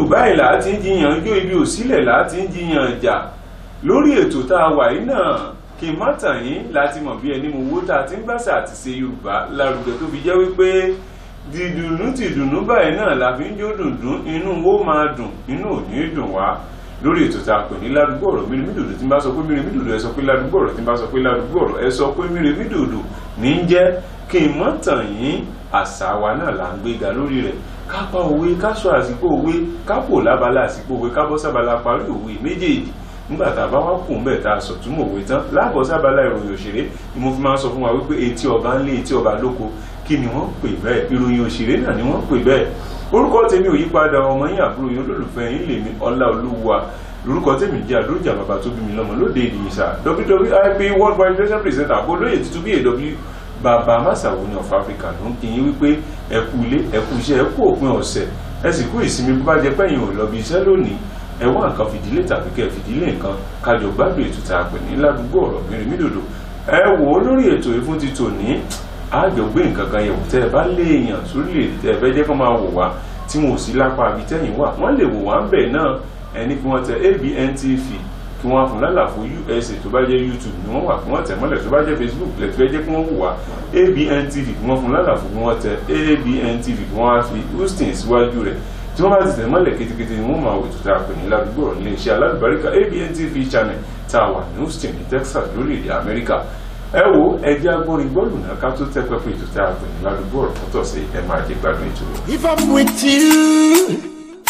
báyìí là á ti ń jiyàn jó ibi òsílẹ̀ là á ti ń jiyàn jà lórí ètò tá a wà yìí náà kí n má tàn yín láti mọ̀ bí ẹni mo wó tá a ti ń gbàṣà àti ṣe yorùbá lárugẹ tó fi jẹ́ wípé dìdùnnú tìdùnnú báyìí náà la fi ń jó dùndún inú wo máa dùn inú ò ní dùn wá lórí ètò tá a pè ní ládùúgbò ọ̀rọ̀ mírimídòdò tí n bá sọ pé mírimídòdò ẹ sọ pé ládùúgbò ọ̀rọ̀ tí n bá sọ pé ládùúgbò ọ̀rọ̀ ẹ sọ pé mírimídòdò ní í jẹ́ kí n mọ́ tàn yín àṣà wa náà là ń gbéga lórí rẹ̀ ká pa òwe ká sọ àsìkò òwe ká pò lábala àsìkò òwe ká bọ́ sábala parí òwe méjèèjì nígbà tá a bá wá kù ń bẹ̀ tá a sọ túmọ̀ òwe tán láàbọ̀ sábala ìròyìn òṣèré ni mo fi máa ń sọ fún wa wípé etí ọba ń lé etí ọba lóko kí ni wọ́n pè bẹ́ẹ̀ ìròyìn òṣèré náà ni wọ́n pè bẹ́ẹ̀ orúkọ tèmi ò yípadà ọmọ yín àbúrò yín olólùfẹ́ yín lèmi ọlá olúwa lórúkọ tèmi jẹ́ àdójà bàbá tó bí mi lọ́mọ lóde ìdìyísà wwip world wide president presenter àbó lóye tuntun bí aw bàbá masawo ní of africa ló ń kíyìn wípé ẹ kú ilé ẹ kú iṣẹ́ ẹ kú òpin ọ̀sẹ̀ ẹ sì kú ìsinmi bó bá jẹ pẹ́yìn ò lọ bí iṣẹ́ lónìí ẹ wá nǹkan fìdílé tàbí kẹ́ fìdílé nǹkan kájọ gbádùn ètò tá a pè ní ládùúgbò ọ̀rọ̀ mírimídòdò ẹ wò ó lórí ètò ìfún ti tòní àjọgbé nǹkan kan yẹ̀wò tẹ́ ẹ bá léèyàn sórílẹ̀-èdè tẹ́ ẹ fẹ́ jẹ́ kó máa wò wá tí wọn ò sí lápá àbí tẹ́yìn wà wọ́n lè wò wá ń bẹ̀ náà ẹni kí wọ́n tẹ ABN TV kí wọ́n fún lálàfo USA tó bá jẹ́ YouTube ni wọ́n wà kí wọ́n tẹ̀ mọ́lẹ̀ tó bá jẹ́ Facebook lẹ́tí fẹ́ jẹ́ kí wọ́n wò wá ABN TV kí wọ́n fún lálàfo kí wọ́n tẹ ABN TV kí wọ́n á fi Houston síwájú rẹ̀ tí wọ́n bá ti tẹ̀ mọ́lẹ̀ kétékété ni wọ́n máa wò tó tá a pè ní ládùúgbò rẹ̀ iléeṣẹ́ alálùbáríkà ABN TV channel tá a wà ní Houston ní Texas lórílẹ̀‐èdè Amẹ́ríkà ẹ wo ẹjẹ agbórin gbọ́dọ̀ náà ká tó tẹ́ pẹ́pẹ́ ètò tá a pè ní ládùúgbò rẹ̀ fọ́tọ̀ sí ẹ máa jẹ gbádùn ètò rẹ̀. If I'm with you,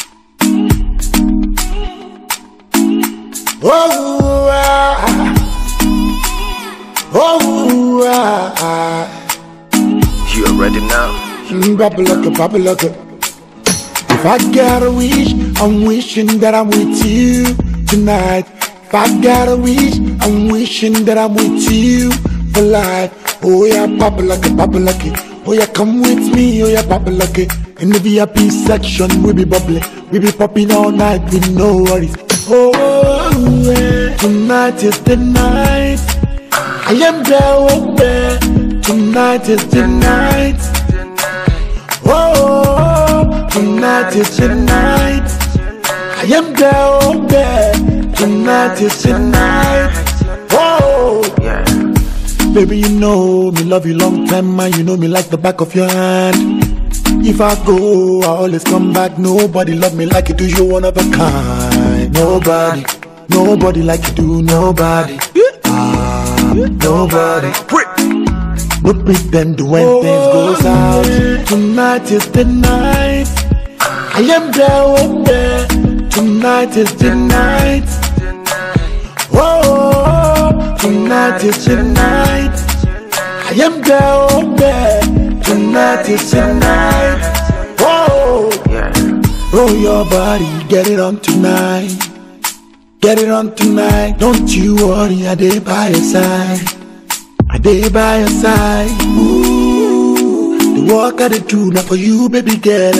oh, ah, oh, ah, You already know. mm, bubble like a bubble like a. If I got a wish, I'm wishing that I'm with you tonight. If I got a wish, I'm wishing that I'm with you for life. Oh yeah, bubble like a bubble like it. Oh yeah, come with me. Oh yeah, bubble like it. In the VIP section, we be bubbling, we be popping all night with no worries. Oh, yeah. tonight is the night. I am there, oh there. Tonight is the night. Oh, tonight is the night. I am there, oh there. Tonight is the night. Oh, Yeah. baby, you know me love you long time, man. You know me like the back of your hand. If I go, I always come back. Nobody love me like you do. You one of a kind. Nobody, nobody like you do. Nobody, ah, nobody. No pretend when things goes out. Tonight is the night. I am there, oh there. Tonight is the night. Oh, tonight is the night. I am there, oh there. Tonight is the night. Oh, Yeah. roll your body, get it on tonight. Get it on tonight. Don't you worry, I dey by your side. I dey by your side. Ooh, the work I dey do now for you, baby girl.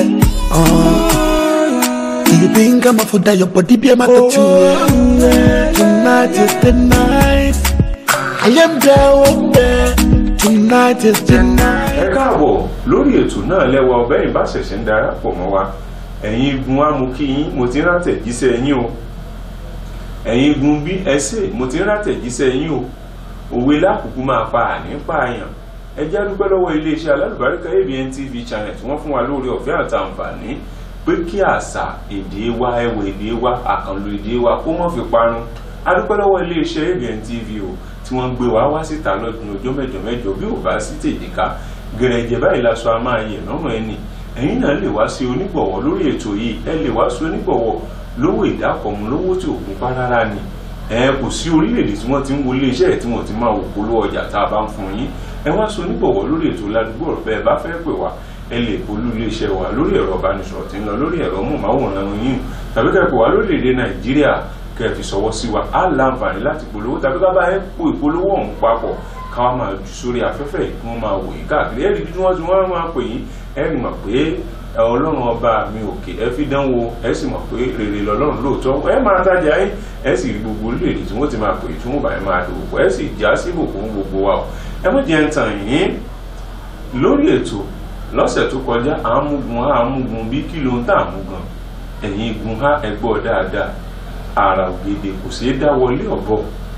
Uh, do you think I'm a for that? Your body be a matter too. Tonight is the night. I am there, oh there. Tonight is the ẹ night. káàbọ̀ lórí ètò náà lẹ́wọ̀ ọbẹ̀ yìí bá ṣẹ̀ṣẹ̀ ń darapọ̀ mọ́ wa ẹ̀yin igun wa mo kí yín mo ti ń rátẹ̀jíṣẹ́ yín o ẹ̀yin igun bí ẹsẹ̀ mo ti ń rátẹ̀jíṣẹ́ yín o òwe lákòókò máa pa àní pààyàn ẹ jẹ́ dúpẹ́ lọ́wọ́ iléeṣẹ́ alálùbáríkà ABN TV channel tí wọ́n fún wa lórí ọ̀fẹ́ àtàǹfààní pé kí àṣà èdè wa ẹwà èdè wa àkànlò èdè wa kó má fi parun a dúpẹ́ lọ́wọ́ iléeṣẹ́ ABN TV o tí wọ́n gbé wa wá síta lọ́dún ọjọ́ mẹ́jọ mẹ́jọ bí ò bá sí tèjìká gẹ̀rẹ́jẹ̀ báyìí la sọ a máa yẹ̀ lọ́rùn ẹni ẹ̀yin náà lè wá sí onígbọ̀wọ́ lórí ètò yìí ẹ lè wá sí onígbọ̀wọ́ lówó ìdákọ̀mú lówó tí òkun pa rárá ni ẹ kò sí orílẹ̀-èdè tí wọ́n ti ń wo iléeṣẹ́ ẹ̀ tí wọ́n ti máa wò polówó ọjà tá a bá ń fún yín ẹ wá sí onígbọ̀wọ́ lórí ètò ládùúgbò ọ̀rọ̀ bẹ́ẹ̀ bá fẹ́ pè wá ẹ lè polú iléeṣẹ́ wa lórí ẹ̀rọ ìbánisọ̀rọ̀ tí ń lọ lórí ẹ̀rọ mọ̀máwòrán yín tàbí kẹ́ pè wá lórílẹ̀-èdè nàìjíríà kẹ́ fi sọwọ́ sí wa á láǹfààní láti polówó tàbí ká bá ẹ kó ìpolówó ọ̀hún papọ̀ káwa máa jù sórí afẹ́fẹ́ yìí kí wọ́n máa wò yín káàkiri ẹ̀rí bí wọ́n ti wọ́n máa pè yín ẹ̀rí mọ̀ pé ẹ ọlọ́run ọba mi òkè ẹ fi dánwò ẹ sì mọ̀ pé rere lọ́lọ́run lóòótọ́ ẹ máa tajà yín ẹ sì rí gbogbo orílẹ̀-èdè tí wọ́n ti máa pè tí wọ́n bá yẹn máa dòwò pọ̀ ẹ sì já sí ìbùkún gbogbo wa o ẹ mọ̀ jẹ́ ń tàn yín lórí ètò lọ́sẹ̀ tó kọjá àmúgun àmúgun bí kí ló ń tà àmúgan ẹ̀yin igun ha ẹgbọ́ dáadáa àrà ògèdè kò ṣeé dá wọlé ọ̀bọ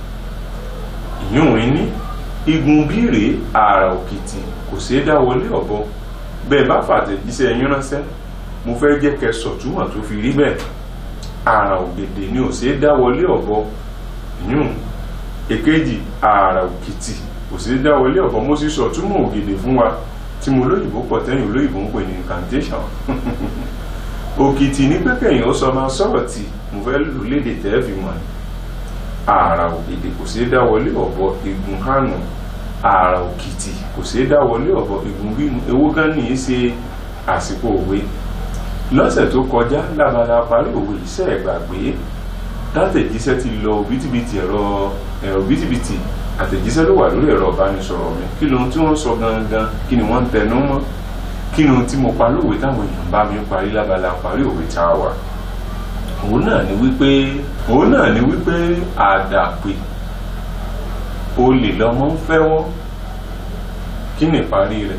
ìyún ní igun bíire àrà òkìtì kò ṣeé dá wọlé ọ̀bọ bẹ́ẹ̀ bá fàtẹ̀jíṣẹ́ yín ránṣẹ́ mo fẹ́ jẹ́ kẹ́ sọ̀túnmọ̀ tó fi rí bẹ́ẹ̀ àrà ògèdè ni ò ṣeé dá wọlé ọ̀bọ ìyún èkejì àrà òkìtì kò ṣeé dá wọlé ọ̀bọ mo sì sọ̀túnmọ̀ ògèdè fún wa tí mo lóyìnbó pọ̀ tẹ́yìn olóyìnbó ń pè ní incantation òkìtì ní pẹ́kẹ̀yìn ó sọ máa sọ̀rọ̀ tí mo fẹ́ lò léde tẹ́ fi mọ̀ ní ààrà ògèdè kò ṣeé dá wọlé ọ̀bọ igun hànú ààrà òkìtì kò ṣeé dá wọlé ọ̀bọ igun bínú ewó gan ní í ṣe àsìkò òwe lọ́sẹ̀ tó kọjá lábala parí òwe iṣẹ́ ìgbàgbé látẹ̀jíṣẹ́ ti lọ òbítíbitì ẹ̀rọ ẹ̀rọ òbítíbitì àtẹ̀jíṣẹ́ ló wà lórí ẹ̀rọ ìbánisọ̀rọ̀ mi kí lóhun tí wọ́n sọ gangan kí ni wọ́n ń tẹnu mọ́ kí ni ohun tí mo pa lówe táwọn èèyàn bá mi parí lábala parí òwe tá a wà òun náà ni wípé òun náà ni wípé àdàpè olè lọmọ ń fẹ́wọ́ kí ni ìparí rẹ̀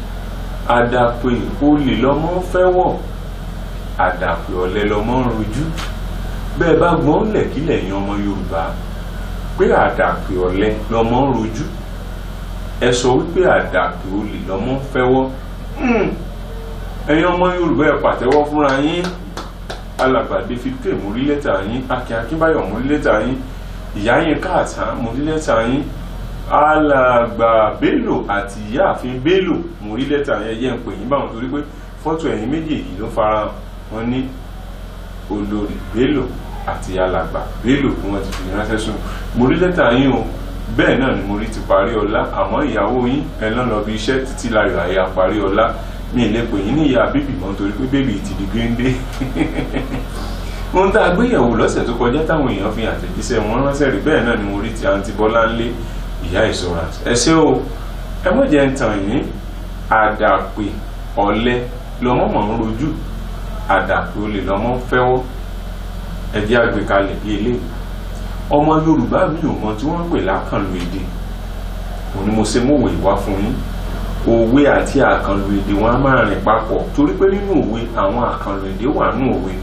àdàpè olè lọmọ ń fẹ́wọ́ àdàpè ọ̀lẹ lọmọ ń rojú bẹ́ẹ̀ bá gbọ́n lẹ̀kílẹ̀ yan ọmọ Yorùbá pé àdàpè ọ̀lẹ lọmọ ń rojú ẹ sọ wípé àdàpè olè lọmọ ń fẹ́wọ́ ẹ̀yin ọmọ Yorùbá ẹ pàtẹ́wọ́ fúnra yín alàgbà David k mo rí lẹ́tà yín Akin Akínbáyọ̀ mo rí lẹ́tà yín ìyá yín káàtá mo rí lẹ́tà yín alàgbà Bello àti ìyáàfin Bello mo rí lẹ́tà yẹn yẹn ń pè yín báwọn torí pé fọ́tò ẹ̀yin méjèèjì ló fara wọn ní olórí Bello àti alàgbà Bello bí wọ́n ti fi ránṣẹ́ sùn mo rí lẹ́tà yín o bẹ́ẹ̀ náà ni mo rí ti parí ọlá àmọ́ ìyàwó yín ẹ̀ lọ́n lọ bí iṣẹ́ títí láyọ̀ àyà parí ọlá mi lè pè yín ní ìyá bíbí mọ́ nítorí pé bébì ti di géńdé ohun tá a gbéyẹ̀wò lọ́sẹ̀ tó kọjá táwọn èèyàn fi àtẹ̀jíṣẹ́ wọn ránṣẹ́ rí bẹ́ẹ̀ náà ni mo rí ti àǹtí Bọ́láńlé ìyá insurance ẹ ṣé o ẹ mọ̀ jẹ́ ń tàn yín àdàpè ọ̀lẹ lọ́mọ mọ̀ ń rojú àdàpè olè lọ́mọ ń fẹ́wọ́ ẹ jẹ́ àgbékalẹ̀ bí eléyìí ọmọ Yorùbá mi ò mọ tí wọ́n ń pè lákànlò èdè òun ni mo ṣe mọ̀wé ìwá fún yín òwe àti àkànlò èdè wọn a máa rìn papọ̀ torí pé nínú òwe àwọn àkànlò èdè wà nínú òwe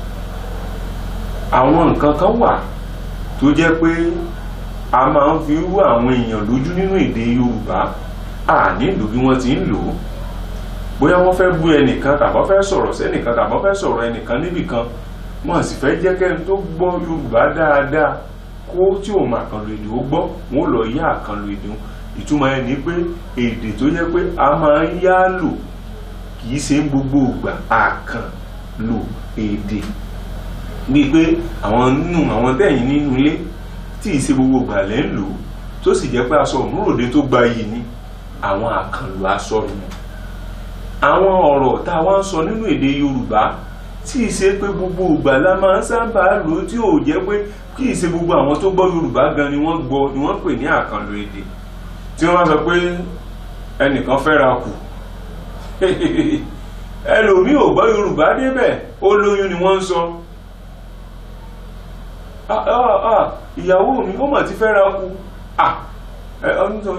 àwọn nǹkan kan wà tó jẹ́ pé a máa ń fi rú àwọn èèyàn lójú nínú èdè Yorùbá a nílùú bí wọ́n ti ń lò ó bóyá wọ́n fẹ́ bú ẹnìkan tàbí wọ́n fẹ́ sọ̀rọ̀ sẹ́nìkan tàbí wọ́n fẹ́ sọ̀rọ̀ ẹnìkan níbìkan wọ́n sì fẹ́ jẹ́ kẹ́ni tó gbọ́ Yorùbá dáadáa kó tí òun àkànlò èdè ó gbọ́ wọn ò lọ yá àkànlò èdè wọn ìtumọ̀ ẹ̀ ní pé èdè tó yẹ pé a máa ń yá lò kì í ṣe gbogbo ìgbà àkànlò èdè bíi pé àwọn nínú àwọn tẹ̀yìn nínú ilé tí ì ṣe gbogbo ìgbà lẹ́ ń lò tó sì jẹ́ pé aṣọ òmúròde tó gba yìí ni àwọn àkànlò aṣọ nù àwọn ọ̀rọ̀ tá a wá ń sọ nínú èdè Yorùbá tí ì ṣe pé gbogbo ìgbà la máa ń sábà lò tí ò jẹ́ pé kì í ṣe gbogbo àwọn tó gbọ́ Yorùbá gan ni wọ́n gbọ́ ni wọ́n pè ní àkànlò èdè tí wọ́n sọ pé ẹnìkan fẹ́ra kù ẹlòmíì ò gbọ́ Yorùbá débẹ̀ ó lóyún ni wọ́n ń sọ ìyàwó mi ó mà ti fẹ́ra kù nítorí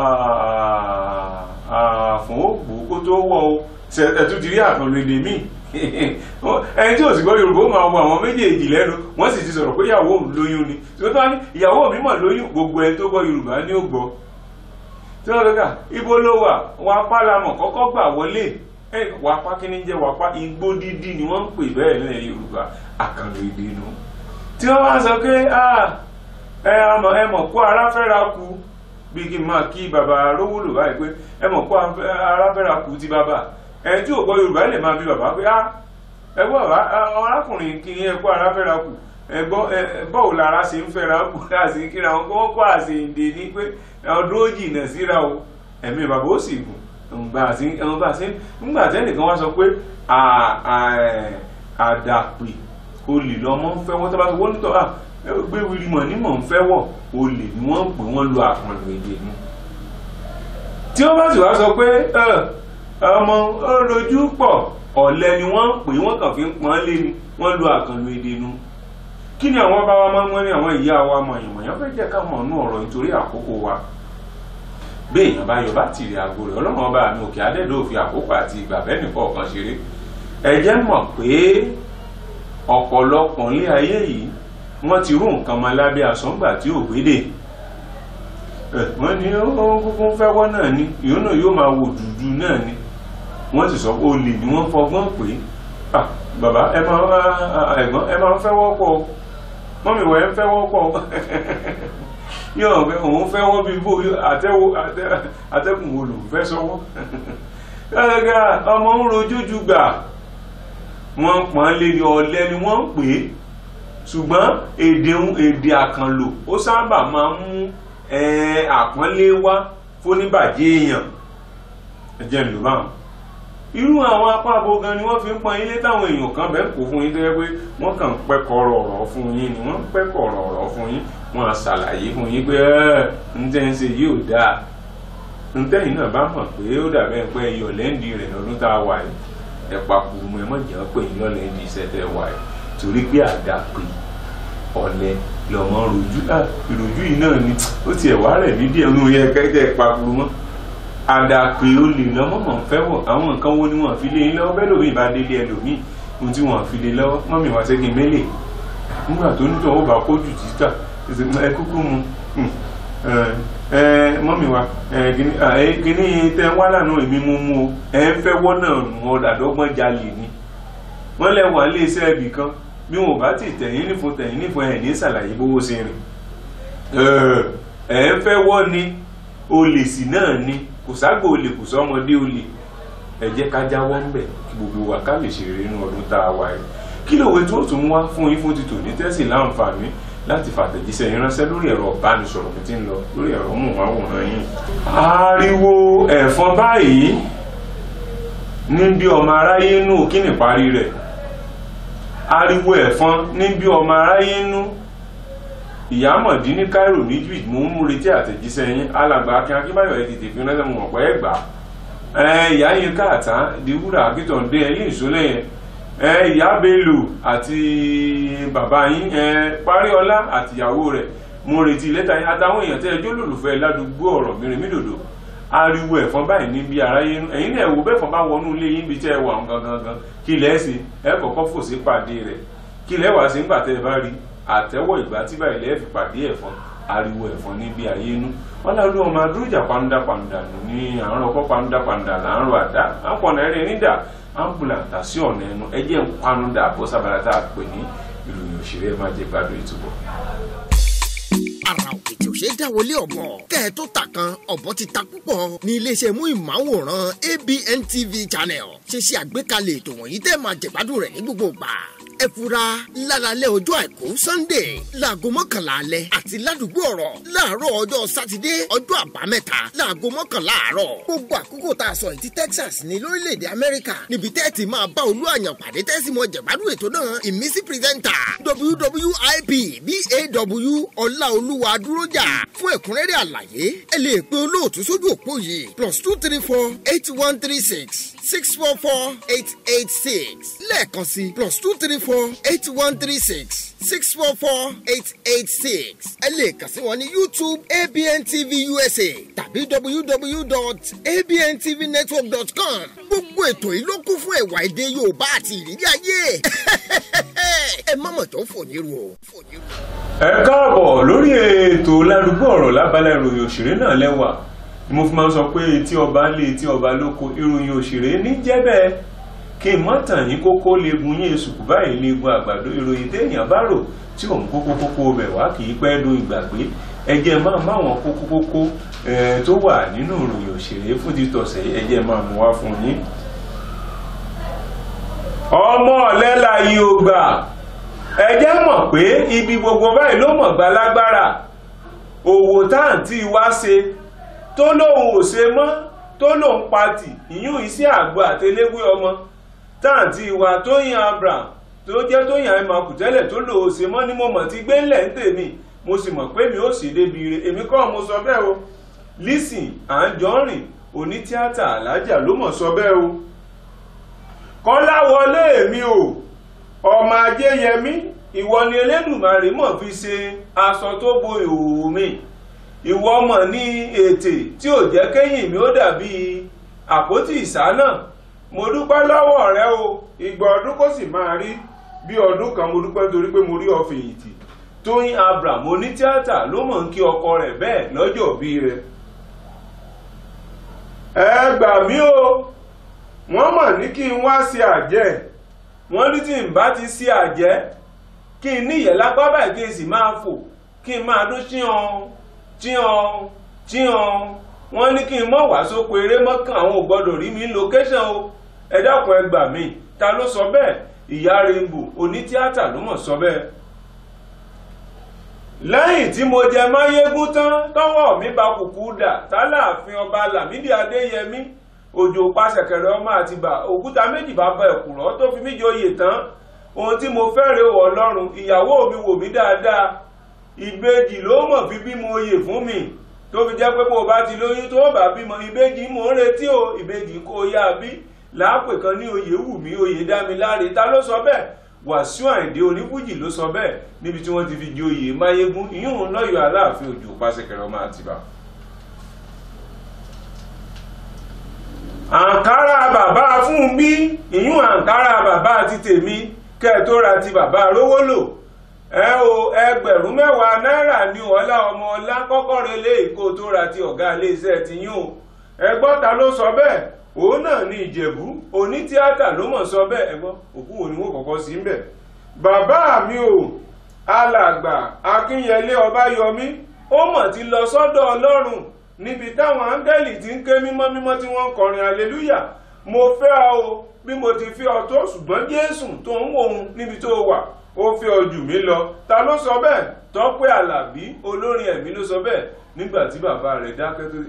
àfún ògbó kó tó wọ́ o ẹ̀tún ti rí àkànlò èdè míì ẹni tí ò sì gbọ́ Yorùbá ó máa wọ àwọn méjèèjì lẹ́nu wọ́n sì ti sọ̀rọ̀ pé ìyàwó òun lóyún ni ṣùgbọ́n tó wá ní ìyàwó mi mà lóyún gbogbo ẹni tó gbọ́ Yorùbá ní ó gbọ́ tí wọ́n lọ́gà ibo ló wà wà apá lamọ̀ kọ́kọ́ gbà wọlé wà apá kí ní jẹ́ wà apá igbó dídí ni wọ́n ń pè bẹ́ẹ̀ ní Yorùbá àkànlò èdè nu tí wọ́n wá sọ pé ẹ mọ̀ kó ara fẹ́ra kú bí kí n máa kí bàbá rówólò báyìí pé ẹ mọ̀ kó ara fẹ́ra kú ti bàbá ẹ tí ò gbọ́ Yorùbá lè máa bí bàbá pé ẹ gbọ́ bàbá arákùnrin kí ẹ kó ara fẹ́ra kú ẹgbọ́ bọ́ọ̀ lára ṣe ń fẹ́ra kú láti kíra wọn kọ́ kọ́ àṣeyìndè ní pé ọdún ó jìnà síra o ẹ̀mí bàbá ó sì gùn ǹgbà tí ńgbà tẹ́nìkan wá sọ pé àdàpè olè lọ́mọ ń fẹ́ wọ́n tó bá sọ wọ́n nítọ́ gbé wiri mọ̀ ní mọ̀ ń fẹ́ wọ̀ olè ni wọ́n ń pè wọ́n lo àpọ̀lù èdè nu tí wọ́n bá sì wá sọ pé ọmọ olójú pọ̀ ọ̀lẹ ni wọ́n ń pè wọ́n kàn fi ń pọ́n lé ni wọ́n lo àkànlò èdè nu kí ni àwọn bá wa máa ń wọ́n ní àwọn ìyá wa mọ̀yànmọ̀yàn fẹ́ jẹ́ ká mọ̀ nú ọ̀rọ̀ nítorí àkókò wa bí èèyàn bá yọ bá tìrì àgbo rẹ̀ ọlọ́run ọba àmì òkè adẹ́dọ̀ òfin àkókò àti ìgbà bẹ́ẹ̀ nìkan ọ̀kan ṣeré ẹ jẹ́ mọ̀ pé ọ̀pọ̀lọpọ̀ ní ayé yìí wọ́n ti rú nǹkan mọ́ lábẹ́ àsọ̀ngbà tí ò gbédè wọ́n ní ó kúkú fẹ́wọ́ náà ni ìyóò náà yóò máa wò dúdú náà ni wọ́n sì sọ pé olè ni wọ́n fọgbọ́n pé ah bàbá ẹ máa ẹ̀gbọ́n ẹ máa ń fẹ́wọ́ pọ̀ mọ́mí wọ̀ ẹ́ ń fẹ́wọ́ pọ̀ yóò fẹ́ òun fẹ́wọ́ bí bó àtẹ́wọ́ àtẹ́kùn wo lòun fẹ́ sọ́wọ́ gàgà ọmọ ń rojújú gbà wọ́n pọ́n lé ní ọ̀lẹ ni wọ́n ń pè é ṣùgbọ́n èdè èdè àkànlò ó sábà máa ń mú àpọ́nlé wá fóníbàjẹ́ èèyàn ẹ̀jẹ̀ ń lò báwọn irú àwọn apá abo gan ni wọ́n fi ń pọn ilé táwọn èèyàn kan bẹ́ẹ̀ kó fún yín tó yẹ pé wọ́n kàn ń pẹ́kọ̀rọ̀ ọ̀rọ̀ fún yín ni wọ́n ń pẹ́kọ̀rọ̀ ọ̀rọ̀ fún yín wọ́n á ṣàlàyé fún yín pé ẹ́ ń tẹ́ ń ṣe yìí ò dáa ń tẹ́yìn náà bá mọ̀ pé ó dàbẹ́ pé iyọ̀ lẹ́ǹdì rẹ̀ lọ́dún tá a wà yìí ẹ̀pà kùrùmù ẹ̀ mọ̀ jẹ́ pé yín lọ́lẹ́ǹdì iṣẹ́ tẹ́ wà yìí torí pé àdá pé ọ̀lẹ lọ́mọ rojú ìrojú yìí náà ni ó tiẹ̀ wá rẹ̀ ní díẹ̀ nínú yẹ kẹ́kẹ́ ẹ̀pà kùrùmù àdàpè olè lọ́mọ̀mọ̀ fẹ́ wọ̀ àwọn nǹkan wo ni wọ́n fi lé yín lọ́wọ́ bẹ́ẹ̀ lómi ìbá délé ẹlòmíì ohun tí wọ́n fi lé lọ́wọ́ mọ́mì wá sẹ́gi mélè nígbà tó nítorí ó bá kójú títà ẹ kúkú mu mọ́mì wa kíní tẹ wá lànà èmi mú mú o ẹ ń fẹ́ wọ́n náà nù ọ̀dàdọ́gbọ́n jalè ni wọ́n lẹ wà lé iṣẹ́ ibì kan bí wọn ò bá ti tẹ̀yìn nífun tẹ̀yìn nífun ẹ̀ ní ṣàlàyé bówó ṣe rìn ẹ ń fẹ́ wọ́n ni olè sì náà ni kò ságbó olè kò sọmọdé olè ẹ jẹ́ ká jáwọ́ ń bẹ̀ kí gbogbo wa ká lè ṣe rere nínú ọdún tá a wà yìí kí lòwe tó tún wá fún yín fún títò ní tẹ́sí láǹfààní láti fàtẹ̀jíṣẹ́ yín ránṣẹ́ lórí ẹ̀rọ ìbánisọ̀rọ̀ mi tí ń lọ lórí ẹ̀rọ mọ̀wáwòrán yín. ariwo ẹ̀fọn báyìí ní bí ọmọ aráyé nù kí ni parí rẹ̀ ariwo ẹ̀fọn ní bí ọmọ aráyé nù ìyámọ̀dí ní Cairo ní Egypt mo ń retí àtẹ̀jíṣẹ́ yín alàgbà akin akínbáyọ̀ ẹ̀ tètè fi ránṣẹ́ mo mọ̀ pé ẹ gbà á ìyá yín káàtá diwúrà akíntọ̀ǹdé ẹ̀yìn ìṣólẹ̀ yẹn ìyá Bello àti bàbá yín Paríọlá àtìyàwó rẹ̀ mo retí lẹ́tà yín àtàwọn èèyàn tẹ́ ẹjọ́ lòlùfẹ́ ládùúgbò ọ̀rọ̀ mìíràn mídòdò ariwo ẹ̀fọn báyìí níbi aráyé ẹ̀yin náà wò bẹ́ẹ̀fọn bá wọnú ilé yín bí tẹ́ ẹ wà gangan gan kí lẹ́ẹ̀ sí ẹ kọ́kọ́ fò sí pàdé rẹ̀ kí lẹ́ẹ̀ wá sí ńgbà tẹ́ ẹ bá rí àtẹ́wọ̀ ìgbà tí báyìí lẹ́ẹ̀fì pàdé ẹ̀fọn ariwo ẹ̀fọn níbi ayé inú wọn lọ lú ọmọ adúrójà pàǹdà pàǹdà ní àárọ̀ ọkọ̀ pàǹdà pàǹdà láàárọ̀ àdá àpọ̀nà ẹ̀rẹ́ nídà ambulanta sí ọ̀nà ẹnu ẹjẹ́ ń panu dà bọ́ sábàlá tá a pè ní ìròyìn òṣèré ẹ̀ máa jẹ́ gbádùn ìtúbọ̀. ara òkè tí ò ṣe é dáwọlé ọ̀bọ kẹ́ ẹ tó ta kan ọ̀bọ ti ta púpọ̀ ní iléeṣẹ́ mú ìmáwòrán ABN TV channel ṣe ṣe àgbékalẹ̀ ètò wọ̀nyí tẹ́ máa jẹ̀gbádùn rẹ̀ ní gbogbo ìgbà ẹ fura lálálẹ́ ọjọ́ àìkú sunday láago mọ́kànlá alẹ́ àti ládùúgbò ọ̀rọ̀ láàárọ̀ ọjọ́ sátidé ọjọ́ àbámẹ́ta láago mọ́kànlá àárọ̀ gbogbo àkókò tá a sọ yìí ti texas ní lórílẹ̀‐èdè amẹ́ríkà níbi tẹ́ ti máa bá olú àyàn pàdé tẹ́sí mọ́ jẹ̀gbádùn ètò náà ìmísí pírẹ́sẹ̀ntà wwip baw ọláolúwa dúrójà fún ẹ̀kúnrẹ́rẹ́ àlàyé ẹ lè pe olóòtú sójú òpó yìí plus two three four eight one three six six four four eight eight six lẹ́ẹ̀kan sí plus two three four eight one three six six four four eight eight six ẹ lè kàn sí wọn ní youtube abn tv usa tàbí www.abntvnetwork.com gbogbo ètò yìí ló kún fún ẹ̀wà èdè yorùbá àti ìrírí ayé ẹ má mọ̀ tó fò ní ru o. ẹ káàbọ̀ lórí ètò ládùúgbò ọ̀rọ̀ lábala ìròyìn òṣèré náà lẹ́wà ni mo fi máa ń sọ pé etí ọba lé etí ọba lóko ìròyìn òṣèré ní jẹ́ bẹ́ẹ̀ kí n má tàn yín kókó leegun yín èsùkú báyìí leegun àgbàdo ìròyìn téèyàn bá rò tí òun kókó kókó bẹ̀ wá kì í pẹ́ do ìgbàgbé ẹjẹ́ máa máwọn kókó kókó tó wà nínú ìròyìn òṣèré fún títọ̀sẹ̀ ẹjẹ́ máa mú wá fún yín. ọmọ ọ̀lẹ́la yìí ò gbà ẹjẹ́ mọ̀ pé ibi gbogbo báyìí ló mọ̀ gbá lágbára òwò táǹtì wá ṣe tó lóun ò ṣe mọ́ tó lóun patì ìyún iṣẹ́ àgbo àtẹlẹ́wé ọmọ táǹtì wa tóyìn abraham tó jẹ́ tóyìn àìmọ̀kù tẹ́lẹ̀ tó lò ó ṣe mọ́ ni mo mọ̀ ti gbé ńlẹ̀ ń tèmi mo sì mọ̀ pé mi ò sì débi ire èmi kọ́ mo sọ bẹ́ẹ̀ o Lizzy Anjorin onítíátà alájà ló mọ̀ sọ bẹ́ẹ̀ o kọ́láwọlé mi o ọmọ ajéyẹmí ìwọ ni elédùmarè mọ̀ fi ṣe aṣọ tó bo ìhòòhò mi ìwọ mọ̀ ní ètè tí ò jẹ́ kéyìn mi ó dàbí àpótí ìsáná mo dúpẹ́ lọ́wọ́ rẹ o ìgbà ọdún kò sì máa rí bí ọdún kan mo dúpẹ́ torí pé mo rí ọ fèyìntì tóyìn abraham onítíátà ló mọ̀ ń kí ọkọ rẹ̀ bẹ́ẹ̀ lọ́jọ́ bí rẹ̀ ẹ gbà mí o wọ́n mọ̀ ní kí n wá sí àjẹ́ wọ́n ní tí n bá ti sí àjẹ́ kí n níyẹ̀ lápá báyìí kí n sì máa fò kí n máa dún chíhan chíhan chíhan wọ́n ní kí n mọ̀ wá sóko eré mọ́kàn àwọn ò gbọ́dọ̀ rí mi lókẹ́sàn o ẹ dákun ẹ gbà mí ta ló sọ bẹ́ẹ̀ ìyá rainbow onítíátà ló mọ̀ sọ bẹ́ẹ̀ lẹ́yìn tí mo jẹ máyégún tán tọ́wọ́ mi bá kùkú dà tálààfin ọba lámìdí adéyẹmí òjò pàṣẹkẹrẹ ọmọ àtibá òkúta méjì bá bá ẹ̀kúrọ́ tó fi mí joyè tán ohun tí mo fẹ́rẹ̀ wọ̀ ọlọ́run ìyàwó mi wò mí dáadáa ìbejì ló mọ̀ fi bímọ oyè fún mi tó fi jẹ́ pé bó o bá ti lóyún tó bá bímọ ìbejì mò ń retí o ìbejì kó o yá bí láàpè kan ní oyè wù mí oyè dá mi láre ta ló sọ bẹ́ẹ̀ wàsíù àìdé onífújì ló sọ bẹ́ẹ̀ níbi tí wọ́n ti fi joyè máyégún ìyún lọ́yọ̀ aláàfin òjò pàṣẹkẹrẹ ọmọ àtibá. àǹkárá bàbá fún bí ìyún àǹkárá bàbá ti tèmi kẹ́ tó ra ti bàbá rówó lò ẹ o ẹgbẹ̀rún mẹ́wàá náírà ní ọlá ọmọ ọlá kọ́kọ́ relé èkó tó ra ti ọ̀gá iléeṣẹ́ ti yún o ẹgbọ́ta ló sọ bẹ́ẹ̀ òun náà ní ìjẹ̀bú onítíátà ló mọ̀ sọ bẹ́ẹ̀ ẹgbọ́n òkú wo ni wọ́n kọ́kọ́ sí ń bẹ̀. bàbá mi ò alàgbà akínyẹlé ọbáyọmí ó mọ̀ ti lọ sọ́dọ̀ ọlọ́run níbi táwọn áńgẹ́lì ti ń ké mímọ́ mímọ́ tí wọ́n ń kọrin aleluya mo fẹ́ ọ o bí mo ti fi ọ tó ṣùgbọ́n jésù tó ń wò ó níbi tó wà ó fi ọ jù mí lọ ta ló sọ bẹ́ẹ̀ tọ́pẹ́ àlàbí olórin ẹ̀mí ló sọ bẹ́ẹ̀ nígbà tí bàbá rẹ̀ dákẹ́ tó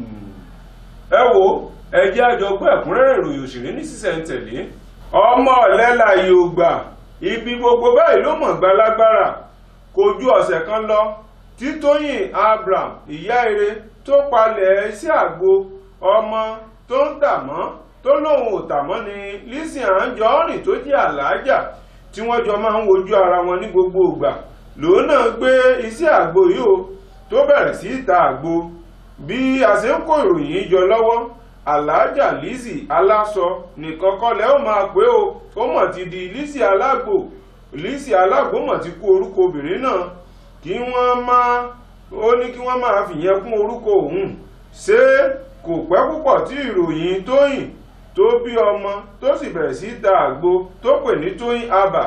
ẹ wo ẹ jẹ́ àjọgbọ́ ẹ̀kúnrẹ́rẹ́ ìròyìn òṣèré ní sísẹ̀ntẹ̀lé ọmọ ọ̀lẹ́la yóò gbà ibi gbogbo báyìí ló mọ̀ gbalagbára kò ju ọ̀sẹ̀ kan lọ tí tóyìn abraham ìyá ire tó palẹ̀ sí àgbo ọmọ tó ń tà mọ́ tó lóun ò tà mọ́ ni Lizzy Anjorin tó jẹ́ àlàájà tí wọ́n jọ máa ń wojú ara wọn ní gbogbo ìgbà lòun náà gbé iṣẹ́ àgbo yìí o tó bẹ̀rẹ̀ sí í ta àgbo bí a ṣe ń kó ìròyìn jọ lọ́wọ́ aláàjà Lizzy aláṣọ nìkan kọ́lẹ̀ ó máa pé o ó mọ̀ ti di Lizzy alágbò Lizzy alágbò mọ̀ ti kú orúkọ obìnrin náà kí wọ́n máa ó ní kí wọ́n máa fìyẹn kún orúkọ òun ṣé kò pẹ́ púpọ̀ tí ìròyìn tóyìn tó bí ọmọ tó sì bẹ̀rẹ̀ sí ta àgbo tó pè ní tóyìn abà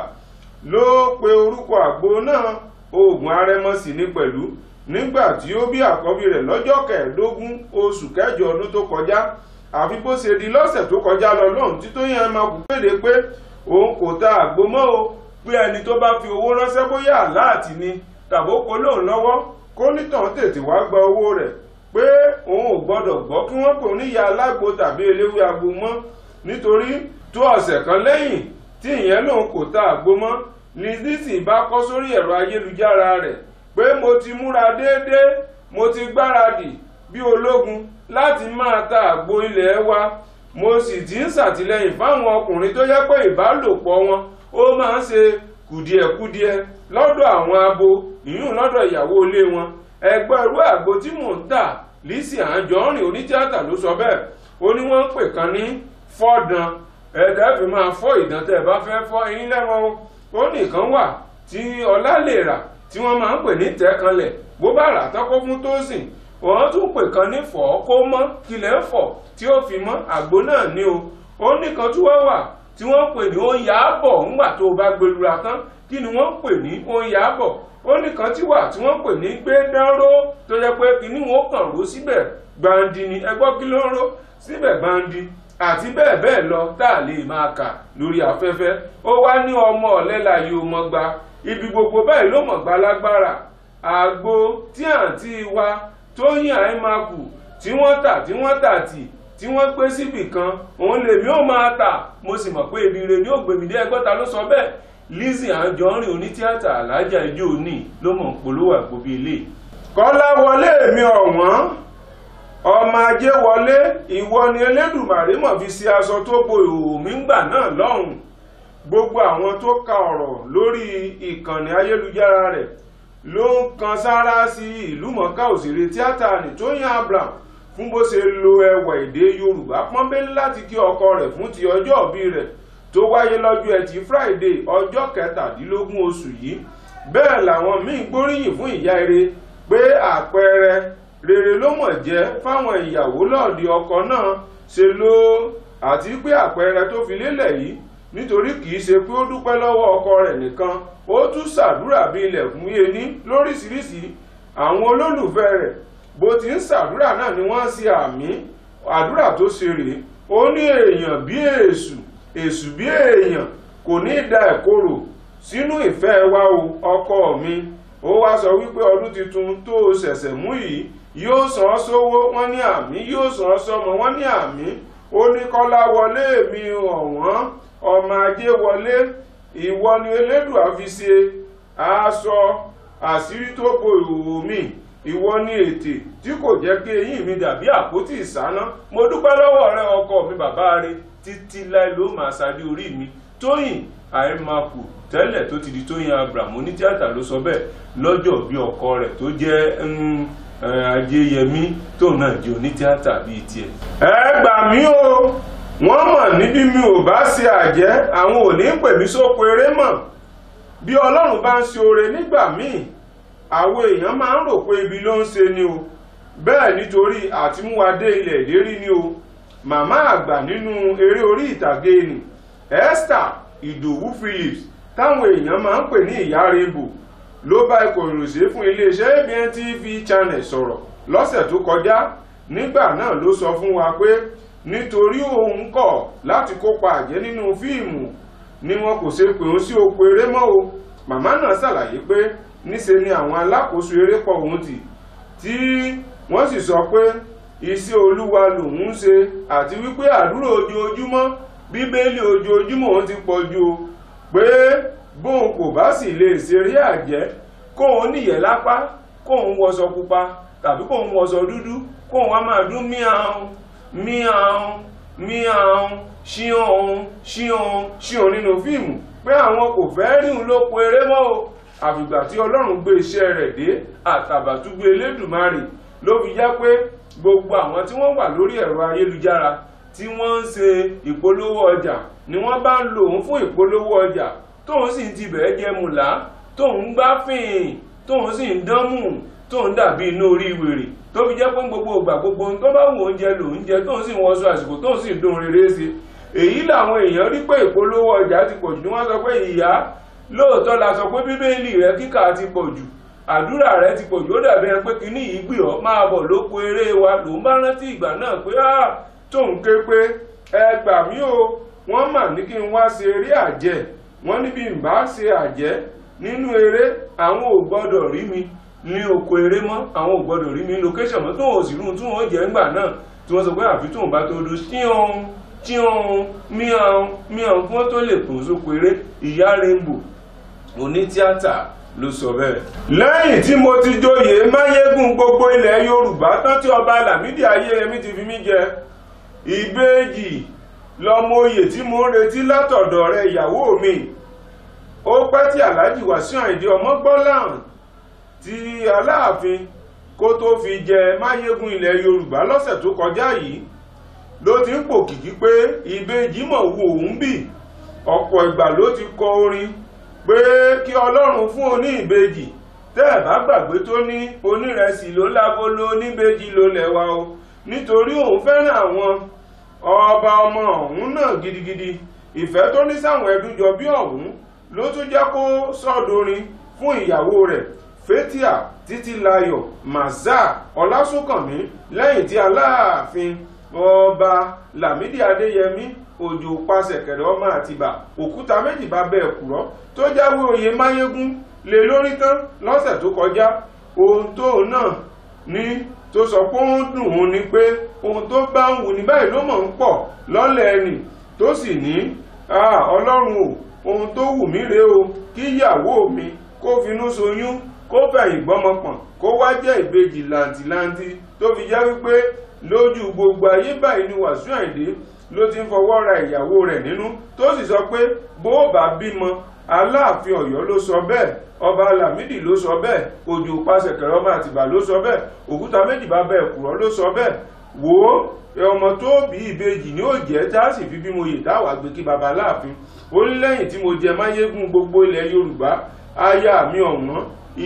ló pe orúkọ àgbo náà oògùn arẹmọsì ní pẹ̀lú nígbà tí ó bí àkọ́bí rẹ̀ lọ́jọ́ kẹẹ̀ẹ́dógún oṣù kẹjọ ọdún tó kọjá àfi bó ṣe di lọ́sẹ̀ tó kọjá lọ lọ́hùn tí tóyìn ẹ̀ máa kú kéde pé òun kò ta àgbo mọ́ o pé ẹni tó bá fi owó ránṣẹ́ bóyá àláàtì ni tàbó kó lóun lọ́wọ́ kó nítàn tètè wá gba owó rẹ̀ pé òun ò gbọ́dọ̀ gbọ́ kí wọ́n pè oníyà alágbo tàbí eléwé agbo mọ́ nítorí tó ọ̀sẹ̀ kan lẹ́yìn tí ìyẹn lòun kò ta àgbo mọ́ ni Lizzy bá kọ́ sórí ẹ̀rọ ayélujára rẹ̀ pé mo ti múra déédéé mo ti gbáradì bí ológun láti máa ta àgbo ilé wa mo sì ti ń ṣàtìlẹ́yìn fáwọn ọkùnrin tó yẹ pé ìbálòpọ̀ wọn ó máa ń ṣe kùdìẹ̀kudiẹ lọ́dọ̀ àwọn abo ìyún lọ́dọ̀ ìyàwó ilé wọn ẹgbẹ́ irú àgbo tí mò ń tà Lizzy Anjorin onítíátà ló sọ bẹ́ẹ̀ ó ní wọ́n ń pè kan ní fọ́dàn ẹ̀ẹ́dẹ́ fi máa fọ́ ìdán tẹ́ ẹ bá fẹ́ fọ́ eyín lẹ́wọ̀n ó nìkan wà tí ọlá lè rà tí wọ́n máa ń pè ní tẹ́kanlẹ̀ bó bá rà tán kó fún tósìn wọ́n tún pè kan ní fọ́ kó mọ́ kílẹ̀ ń fọ̀ tí ó fi mọ́ àgbo náà ní o ó nìkan tí wọ́n wà tí wọ́n pè ní oúnjẹ àbọ̀ ńgbà tó bá gbẹlura tán kí ni wọ́n pè ní oúnjẹ àbọ̀ ó nìkan tí wà tí wọ́n pè ní gbẹdánró tó yẹ pé kí ni wọ́n kàn ró síbẹ̀ gbandi ni ẹgbọ́ kí ló ń ró síbẹ̀ gbandi àti bẹ́ẹ̀ bẹ́ẹ̀ lọ tá a lè máa kà lórí afẹ́fẹ́ ó wá ní ọmọ ọ̀lẹ́la yìí ó mọ́ gba ibi gbogbo báyìí ló mọ̀ gba lágbára àgbo tí àǹtí wa Tóyìn Àìmákù tí wọ́n tà tí wọ́n tà tì tí wọ́n gbé síbì kan òun lèmi ó máa tà mo sì mọ̀ pé ibi ire ni ó gbèmí dé ẹgbọ́ta ló sọ bẹ́ẹ̀ Lizzy Anjorin onítíátà alájà ijó ní ló mọ̀ ń polówó àgbo bíi ilé. kọ́lá wọlé mi ọ̀wọ́n ọmọ ajé wọlé ìwọ ni Elédùmarè mọ̀ fi ṣe aṣọ tó bo ìhòòhò mi ńgbà náà lọ́hùn gbogbo àwọn tó ka ọ̀rọ̀ lórí ìkànnì ayélujára rẹ̀ ló ń kan sára sí ìlúmọ̀ọ́ká òṣèré tíátà ní Tóyìn Abraham fún bó ṣe lo ẹwà èdè Yorùbá pọ́nbélé láti kí ọkọ rẹ̀ fún ti ọjọ́ ìbí rẹ̀ tó wáyé lọ́jọ́ ẹtì friday ọjọ́ kẹtàdínlógún oṣù yìí bẹ́ẹ̀ làwọn míì gbóríyìn fún ìyá eré pé àpẹẹrẹ rere ló mọ̀ jẹ́ fáwọn ìyàwó lọ́ọ̀dì ọkọ náà ṣe ló àti pé àpẹẹrẹ tó fi lélẹ̀ yìí nítorí kìí ṣe pé ó dúpẹ́ lọ́wọ́ ọkọ rẹ̀ nìkan ó tún ṣàdúrà bí ilẹ̀kùn yé ní lóríṣiríṣi àwọn olólùfẹ́ rẹ̀ bó ti ń ṣàdúrà náà ni wọ́n ṣe àmì àdúrà tó ṣe rèé ó ní èèyàn bí èṣù èṣù bí èèyàn kò ní da ẹ̀kọ́rò sínú ìfẹ́ wa o ọkọ mi ó wá sọ wípé ọdún tuntun tó o ṣẹ̀ṣẹ̀ mú yìí yóò san ọ́ sówó wọ́n ní àmì yóò san ọ́ sọ́mọ wọ́n ní àmì ó ní kọ́lá wọlé mi ọ̀wọ́n ọmọ ajé wọlé ìwọ ni elédùà fi ṣe aṣọ àṣírí tó bo ìhòòhò mi ìwọ ni ètè tí kò jẹ́ kí eyín mi dàbí àpótí ìsáná mo dúpẹ́ lọ́wọ́ rẹ ọkọ mi bàbá rẹ títí láì ló máa ṣáájú orí mi tóyìn àìmàkù tẹ́lẹ̀ tó ti di tóyìn abraham onítíátà ló sọ bẹ́ẹ̀ lọ́jọ́ bí ọkọ rẹ̀ tó jẹ́ ajéyẹmí tóun náà jẹ́ onítíátà bíi tiẹ̀. ẹ gbà mí o wọ́n mọ̀ níbí mi ò bá ṣe àjẹ́ àwọn ò ní pè mí sóko eré mọ̀ bí ọlọ́run bá ń ṣe oore nígbà míì àwọn èèyàn máa ń rò pé ibi ló ń ṣe ni o bẹ́ẹ̀ nítorí àtimúwadé ilẹ̀ ìlérí ni o màmá àgbà nínú eré orí ìtàgé ni Esther Ìdòwú Phillips táwọn èèyàn máa ń pè ní ìyá rebo ló bá ikọ̀ ìròṣẹ́ fún iléeṣẹ́ ABN TV channel sọ̀rọ̀ lọ́sẹ̀ tó kọjá nígbà náà ló sọ fún wa pé nítorí òun kọ̀ láti kópa àjẹ́ nínú fíìmù ni wọn kò ṣe pè òun sí oko eré mọ́ o màmá náà ṣàlàyé pé níṣe ni àwọn alákòóso eré pọ̀ òun tì tí wọ́n sì sọ pé iṣẹ́ olúwa lòun ń ṣe àti wípé àdúrà ojoojúmọ́ bíbélì ojoojúmọ́ òun ti pọ̀ ju o pé bóun kò bá sì lè ṣeré àjẹ́ kóun níyẹ̀ lápá kóun wọṣọ pupa tàbí kóun wọṣọ dúdú kóun wá máa dún míàún míàún míàún ṣíọ̀ún ṣíọ̀ún ṣíọ̀ún nínú fíìmù pé àwọn kò fẹ́ rí òun lóko eré mọ́ o àfìgbà tí ọlọ́run gbé iṣẹ́ rẹ̀ dé àtàbàtúgbé elédùmarè ló fi já pé gbogbo àwọn tí wọ́n wà lórí ẹ̀rọ ayélujára tí wọ́n ń ṣe ìpolówó ọjà ni wọ́n bá ń lò ó fún ìpolówó ọjà tóun sì ń tibẹ̀ jẹ́ mùlá tóun ń gbá fìn tóun sì ń dánmù tóun dàbí inú orí wèrè tó fi jẹ́ pé gbogbo ìgbà gbogbo tó bá wù oúnjẹ lòún jẹ tóun sì ń wọṣọ àsìkò tóun sì ń dún rere sí èyí làwọn èèyàn rí pé ìpolówó ọjà ti pọ̀jù ni wọ́n sọ pé ìyá lóòótọ́ la sọ pé bíbélì rẹ kíkà ti pọ̀jù àdúrà rẹ ti pọ̀jù ó dàbí ẹni pé kíní yìí gbì ọ́ máa bọ̀ lóko eré wa lòún bá rántí ìgbà náà pé á tóun ké pé ẹ gbà mí o wọ́n mà ní kí n wá ṣe eré àjẹ́ wọ́n níbi ń bá ṣe àjẹ́ nínú eré àwọn ò gbọ́dọ̀ rí mi ní oko eré mọ́ àwọn ò gbọ́dọ̀ rí mi ní location mọ́ tóun ò sì rún tí wọ́n jẹ́ ńgbà náà tí wọ́n sọ pé àfi tóun bá tó dún sí ohun tí ohun míhàn míhàn fún tó lè pò sóko eré ìyá rainbow onítíátà ló sọ bẹ́ẹ̀. lẹ́yìn tí mo ti joyè máyégún gbogbo ilẹ̀ yorùbá tán tí ọba lámìdí ayéyẹmí ti fi mí jẹ ìbejì lọmọ oyè tí mo ń retí látọ̀dọ̀ rẹ ìyàwó mi ó pẹ́ tí aláàjì wàsíù àìdí ọmọgbọ́láhàn ti aláàfin kó tó fi jẹ máyégún ilẹ̀ yorùbá lọ́sẹ̀ tó kọjá yìí ló ti ń pòkìkí pé ìbejì mọ̀ wo òun bì ọ̀pọ̀ ìgbà ló ti kọ orin pé kí ọlọ́run fún oní ìbejì tẹ́ ẹ̀ bá gbàgbé tó ní onírẹsì ló lágolo oníbejì ló lẹ́wà o nítorí òun fẹ́ràn àwọn ọba ọmọ ọ̀hún náà gidigidi ìfẹ́ tó ní sáwọn ẹdújọ bí ọ̀hún ló tún jẹ́ kó sọ́dorin fún ìyàwó rẹ̀ fétíà títílayọ̀ mazà ọlásùnkànmí lẹ́yìn tí aláàfin ọba lámìdí adéyẹmí òjò pàṣẹkẹrẹ ọmọ àtìbà òkúta méjì bá bẹ ẹkùrọ tó jáwé oyè máyégún lé lórí tán lọ́sẹ̀ tó kọjá ohun tó náà ní tó sọ pé ó ń dùn ún ni pé ohun tó bá ń wù ní báyìí ló mọ̀ ń pọ̀ lọ́lẹ̀ ẹnì tó sì ní ọlọ́run o ohun tó wù mí rèé o kí ìyàwó mi kó finú soyún kó fẹ̀yìn gbọ́mọpọ̀n kó wá jẹ́ ìbejì làǹtìlanti tó fi jẹ́ wípé lójú gbogbo ayé báyìí ni Wàsíù Àyìndé ló ti ń fọwọ́ ra ìyàwó rẹ̀ nínú tó sì sọ pé bó bá bímọ aláàfin Ọ̀yọ́ ló sọ bẹ́ẹ̀ ọba Lámídì ló sọ bẹ́ẹ̀ òjò pàṣẹkẹrẹ ọmọ Àtìbà ló sọ bẹ́ẹ̀ òkúta méjì bá bẹ ẹ̀kúrọ́ ló sọ bẹ́ẹ̀ wò ó ọmọ tó bí ìbejì ní òjẹ́ tá a sì fi bí mo yè táwa gbé kí baba láàfin ó ní lẹ́yìn tí mo jẹ máyégún gbogbo ilẹ̀ yorùbá aya mi ọ̀wọ́n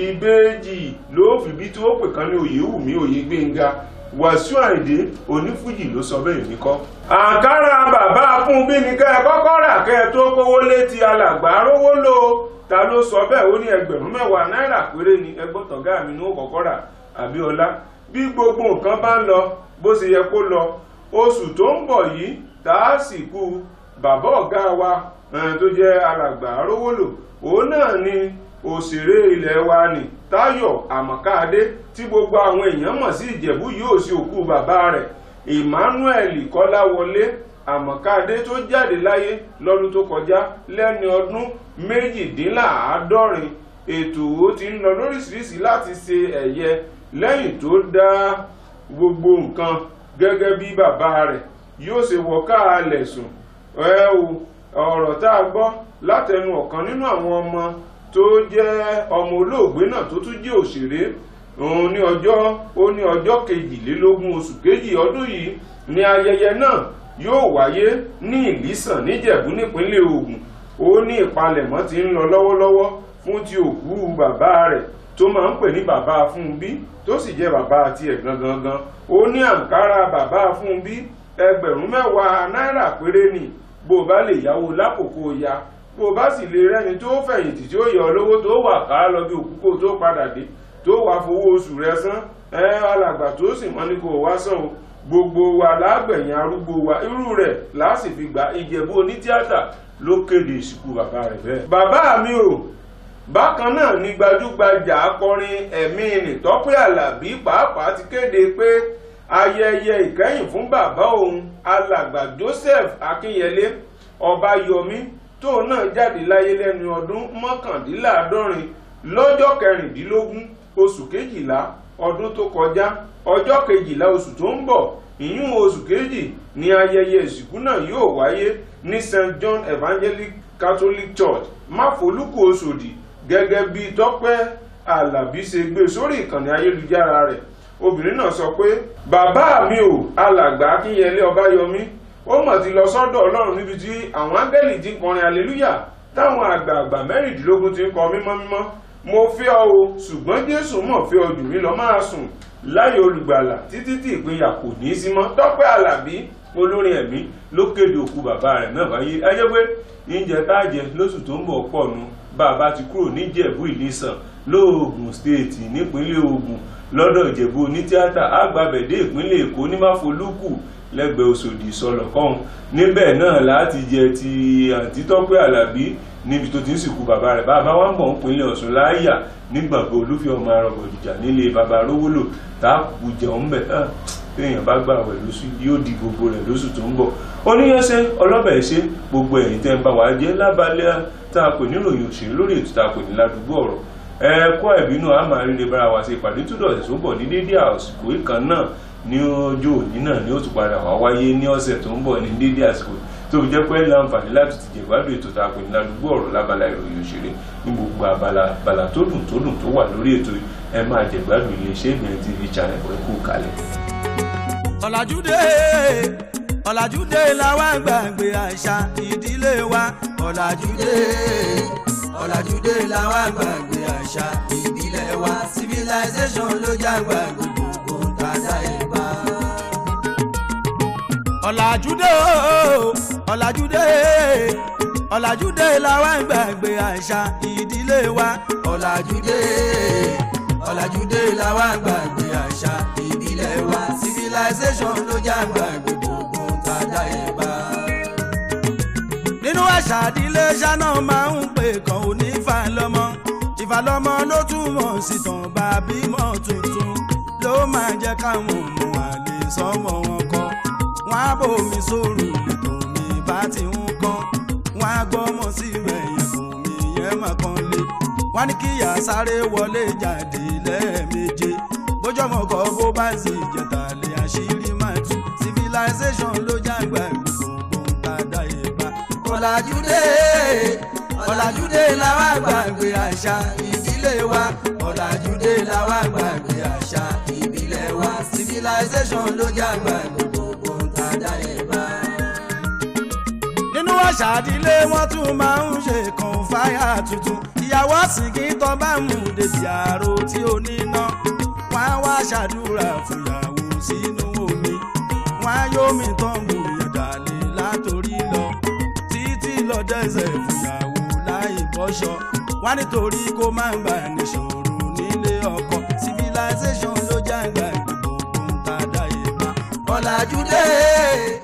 ìbejì ló fi bí tí ó pè kan ní òye wù mí òye gbẹ̀ngà wàsíù àìdé onífújì ló sọ bẹ́ẹ̀ ní kọ́. àǹkárá bàbá fúnbí ni kẹ́ ẹ kọ́kọ́ rà kẹ́ ẹ tó kówó létí alàgbà rówó lò ta ló sọ bẹ́ẹ̀ ó ní ẹgbẹ̀rún mẹ́wàá náírà péré ni ẹgbọ́n tọ̀gá mi ní ó kọ́kọ́ rà àbíọ́lá bí gbogbo nǹkan bá ń lọ bó ṣe yẹ kó lọ oṣù tó ń bọ̀ yìí tá a sì kú bàbá ọ̀gá wa tó jẹ́ alàgbà rówó lò òun náà ni òṣèré ilẹ̀ wa ni táyọ̀ àmọ̀káadé tí gbogbo àwọn èèyàn mọ̀ sí ìjẹ̀bú yóò sí òkú bàbá rẹ̀ emmanuel kọ́láwọlé àmọ̀káadé tó jáde láyé lọ́dún tó kọjá lẹ́ni ọdún méjìdínláàádọ́rin ètò ó ti ń lọ lóríṣiríṣi láti ṣe ẹ̀yẹ lẹ́yìn tó dá gbogbo nǹkan gẹ́gẹ́ bí bàbá rẹ̀ yóò ṣe wọ káàlẹ̀ sùn ẹ o ọ̀rọ̀ tá a gbọ́ látẹnu ọ̀kan nínú àwọn ọmọ tó jẹ́ ọmọ olóògbé náà tó tún jẹ́ òṣèré òun ní ọjọ́ ó ní ọjọ́ kejìlélógún oṣù kejì ọdún yìí ni ayẹyẹ náà yóò wáyé ní ìlísàn níjẹ̀bú nípínlẹ̀ Ògùn ó ní ìpalẹ̀mọ́ ti ń lọ lọ́wọ́lọ́wọ́ fún ti òkú bàbá rẹ̀ tó máa ń pè ní bàbá Fúnbí tó sì jẹ́ bàbá tiẹ̀ gangan gan ó ní àǹkárá bàbá Fúnbí ẹgbẹ̀rún mẹ́wàá náírà péré ni bó o bá lè yáwó lákòókò ya bó o bá sì lè rẹ́ni tó fẹ̀yìntì tí ó yọ olówó tó wà ká lọ bí òkú kó tó padà dé tó wà fowó oṣù rẹ̀ san ẹ alàgbà tó sì mọ́ ní kó o wá san o gbogbo wa lágbẹ̀yìn arúgbó wa irú rẹ̀ láàsì fi gba ìjẹ̀bú onítíátà ló kéde ìsìnkú bàbá rẹ̀ bẹ́ẹ̀. bàbá mi o bákan náà ni gbajúgbajà akọrin ẹ̀mí nìtọ́pẹ́ àlàbí pàápàá ti kéde pé ayẹyẹ ìkẹyìn fún bàbá òun alàgbà joseph akínyẹlé ọbáyọmí tóun náà jáde láyé lẹ́nu ọdún mọ́kàndínláàádọ́rin lọ́jọ́ kẹrìndínlógún oṣù kejìlá ọdún tó kọjá ọjọ́ kejìlá oṣù tó ń bọ̀ ìyún oṣù kejì ni ayẹyẹ ìsìnkú náà yóò wáyé ní st john evangelic catholic church máfolúkú oṣòdì gẹ́gẹ́ bí tọ́pẹ́ alábí ṣe gbé sórí ìkànnì ayélujára rẹ̀ obìnrin náà sọ pé bàbá mi ò alàgbà akínyẹlé ọbáyọmí ó mọ̀ ti lọ sọ́dọ̀ ọlọ́run níbi tí àwọn áńgẹ́lì ti ń kọrin aleluya táwọn àgbààgbà mẹ́rìndínlógún ti ń kọ mímọ́ mímọ́ mo fẹ́ ọ o ṣùgbọ́n jésù mọ̀ fẹ́ ọ jù mí lọ máa sùn láyé olùgbàlà títí tí ìpínyà kò ní í sí mọ́ tọ́pẹ́ alábí olórin ẹ̀mí ló kéde òkú bàbá rẹ̀ náà wáyé ayé pé oúnjẹ tá a jẹ lóṣù tó ń bọ̀ pọ̀ nu bàbá ti kúrò níjẹ̀bú ìlísàn lóògùn stéètì nípínlẹ̀ Ògùn lọ́dọ̀ ìjẹ̀bú onítíátà àgbàbẹ̀dẹ ìpínlẹ̀ èkó ní máfolúkù lẹ́gbẹ̀ẹ́ Òṣòdì ìsọlọ̀ kan níbẹ̀ náà láti jẹ ti àǹtí Tọ́pẹ́ Àlàbí níbi tó ti ń sìnkú bàbá rẹ̀ bàbá wa ń bọ̀ nípínlẹ̀ Ọ̀ṣun láàyà nígbàgbọ́ olúfẹ́ ọmọ arọ̀gọ̀dìjà nílé bàbá rówólò táàkù jẹun bẹ̀ téèyàn bá gbà wẹ̀ lóṣù yóò di gbogbo rẹ̀ lóṣù tó ń bọ̀ oníyanṣẹ́ ọlọ́bẹ̀ ṣe gbogbo ẹ̀yìn tẹ́ ń bá wa jẹ́ lábalẹ̀ tá a pè níròyìn òṣèré lórí ètò tá a pè ní ládùúgbò ọ̀rọ̀ ẹ̀ẹ́kọ́ ẹ̀bínú a máa ríre bára wa ṣe ìpàdé tó dọ̀tẹ̀ tó bọ̀ ní dédé àsìkò ìkan náà ní ọjọ́ òní náà ni ó tún padà wá wáyé ní ọ̀sẹ̀ tó ń bọ̀ ní dédé àsìkò tó fi jẹ́ pé láǹfààní láti ti jẹ ìgbádùn ètò tá a pè ní ládùúgbò ọ̀rọ̀ lábala ìròyìn òṣèré ní gbogbo abala abala tó dùn tó dùn tó wà lórí ètò ẹ máa jẹ ìgbádùn iléeṣẹ́ ìgbìyànjú tv channel ẹ kú kalẹ̀. ọ̀làjúdé ọ̀làjúdé làwa gbàgbé àṣà ìdílé wa ọ̀làjúdé ọ̀làjúdé làwa gbàgbé àṣà ìbílẹ̀ wa civilization ló jágbá gbogbo tàdá ìbá. ọ̀làjúdé o ọ̀làjúdé ọ̀làjúdé làwa gbàgbé àṣà ìdílé wa ọ̀làjúdé ọ̀làjúdé làwa gbàgbé àṣà ìbílẹ̀ wa civilization ló jágbá gbogbo tàdá ìbá nínú àṣà ìdílé ṣáná máa ń pè kan ò ní ìfàlọ́mọ ìfàlọ́mọ ló túmọ̀ sí tàn bá bímọ tuntun ló máa jẹ́ káwọn ọmọ àlè sọmọ wọn kọ́ wọn á bòmí sóòrù lẹ́tọ̀ mi bá ti ń kọ́ wọn á gbọ́mọ sí ẹ̀yìn fún mi yẹn mà kan lé wọn ní kíyà sáré wọlé jáde lẹ́ẹ̀méje bójọ́mọ kọ́ bó bá sì jẹ̀tà lé àṣírí máa tú civilization ló jágbá gbogbo tàdá ìbá ọ̀làjúdé ọ̀làjúdé làwa gbàgbé àṣà ìdílé wa ọ̀làjúdé làwa gbàgbé àṣà ìbílẹ̀ wa síbi civilization ló jágbá gbogbo tàdá ẹ̀ bá. nínú àṣà ìdílé wọn tún máa ń ṣe kan fáyà tuntun ìyàwó àsìkí tó bá mú débi àrò tí ó níná wọn á wá ṣàdúrà fún ìyàwó sínú omi wọn á yómi tán bù ìdàlẹ̀ látòrí lọ títí lọ dẹ́sẹ̀ fún ìyàwó láì bọ́ṣọ wọn nítorí kó má bà níṣòro nílé ọkọ civilization ló jágbá gbogbo tàdá ìbá ọ̀làjú dé